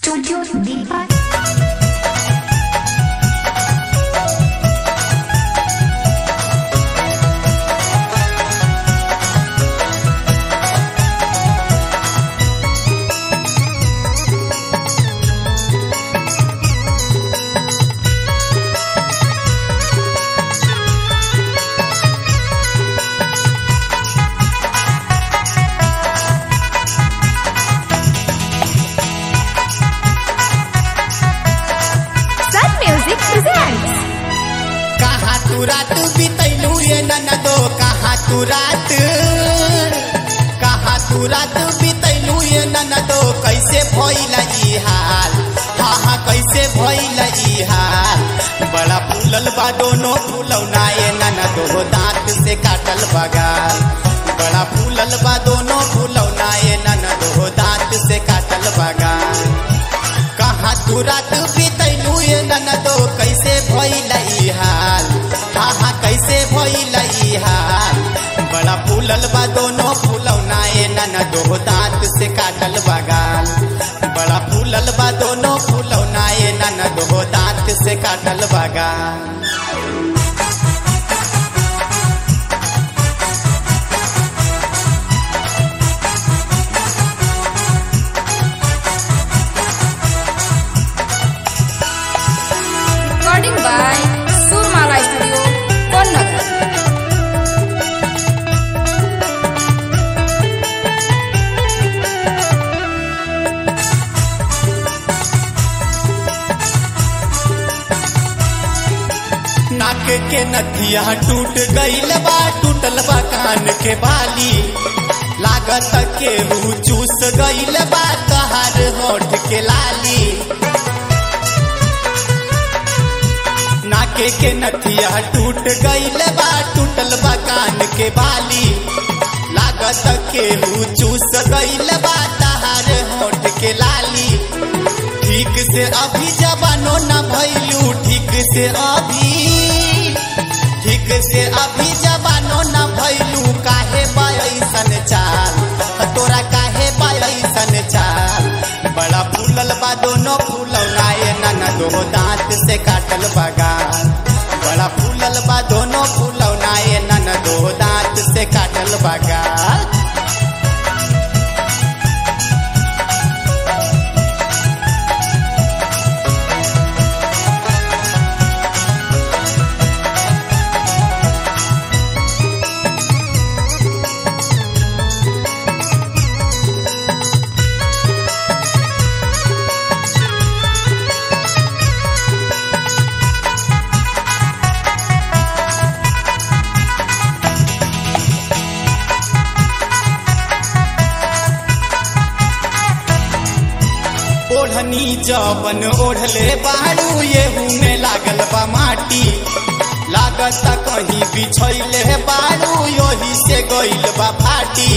Studio Deepak. Sun Music presents कहाँ तू रात बितैलू ये ननदो कहाँ तू रात कहाँ तू रात बितैलू ये ननदो कैसे भइल ई हाल हाँ हाँ कैसे भइल ई हाल बड़ा फूलल बा दोनों फूलौना ये ननदो दांत से काटल बगाल बड़ा फूलल बा दोनों फूलौना ये ननदो दांत से काटल बगाल कहाँ तू रात बितैलू ये ननदो कैसे भइल ई हाल हाँ हाँ कैसे भइल ई हाल बड़ा फूलल बा दोनों फूलौना ये ननदो दांत से काटल बगाल बड़ा फूलल बा दोनों फूलौना ये ननदो दांत से काटल बगाल recording by Surmala Studio, Konnagar. नाक के नथिया टूट गईल बा टूटल बा कान के बाली लागत के हु चूस गईल बा तहार होठ के लाली नाके के नथिया टूट गईल बा टूटल बा कान के बाली लागत के हु चूस गईल बा तहार होठ के लाली ठीक से अभी जवानो न भैलू ठीक से अभी ठीक से अभी जवानो न भैलू काहे बायसन चाल तोरा काहे बायसन चाल बड़ा फूलल बा दोनों फूलौना ये ननदो दांत से काटल बगाल बड़ा फूलल बा दोनों फूलौना ये ननदो दांत से काटल बगाल ओढ़नी जबन ओढ़ले बाड़ू येहू में लागल बा माटी लागत कहीं बिछैले बाड़ू योही से गइल बा फाटी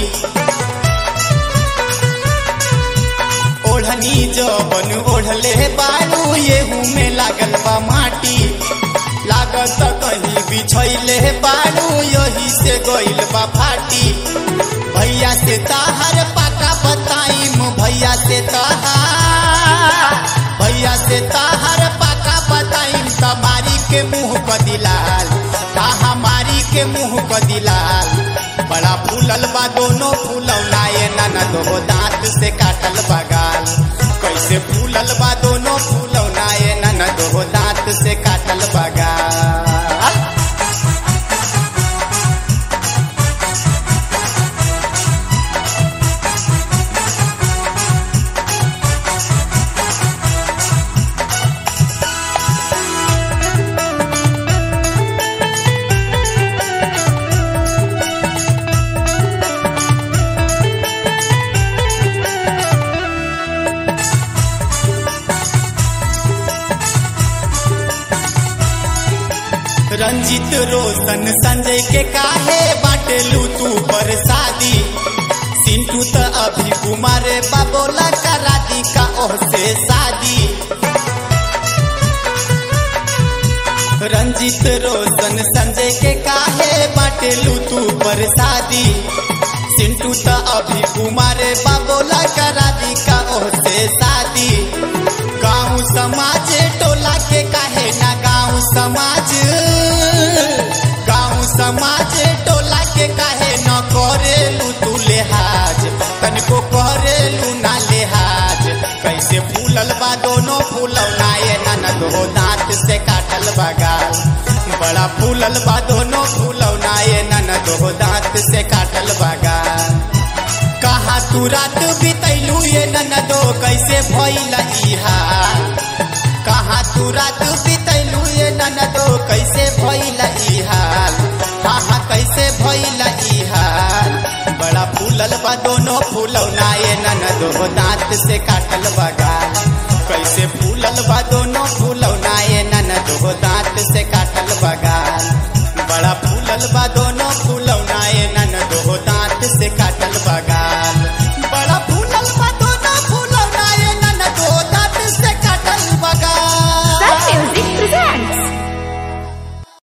ओढ़नी जबन ओढ़ले बाड़ू येहू में लागल बा माटी लागत कहीं बिछैले बाड़ू योही से गइल बा फाटी भैया से ताहर पाका बताइम भैया से ताहार भैया से ताहर पाका बताइम तमारी के मुंह क दिलाल ताहा मारी के मुंह क दिलाल बड़ा फूलल बा दोनों फूलौना ये ननदो दांत से काटल बगाल कैसे फूलल बा दोनों फूलौना ये ननदो दांत से काटल बगाल रंजित रोशन संजय के काहे बाटेलू तू पर शादी सिंटू त अभी कुमार बाबोला करा दी का ओह से शादी रंजित रोशन संजय के काहे बाटेलू तू पर शादी सिंटू त अभी कुमार बाबोला करा दी का ओह से शादी समाज टोला के काहे ना गाँव समाज गाँव समाज टोला के काहे न करेलू तू लेहाज तनिको करेलू ना लेहाज कैसे फूलल बा दोनों फूलौना ये ननद हो दांत से काटल बा गाल बड़ा फूलल बा दोनों फूलौना ये ननद हो दांत से काटल बा गाल कहा तू रात बितैलू ये ननदो कैसे भइल ई हाल कहा तू रात बितैलू ये ननदो कैसे भइल ई हाल हाँ हाँ कैसे भइल ई हाल बड़ा फूलल बा दोनों फूलौना ये ननदो दांत से काटल बा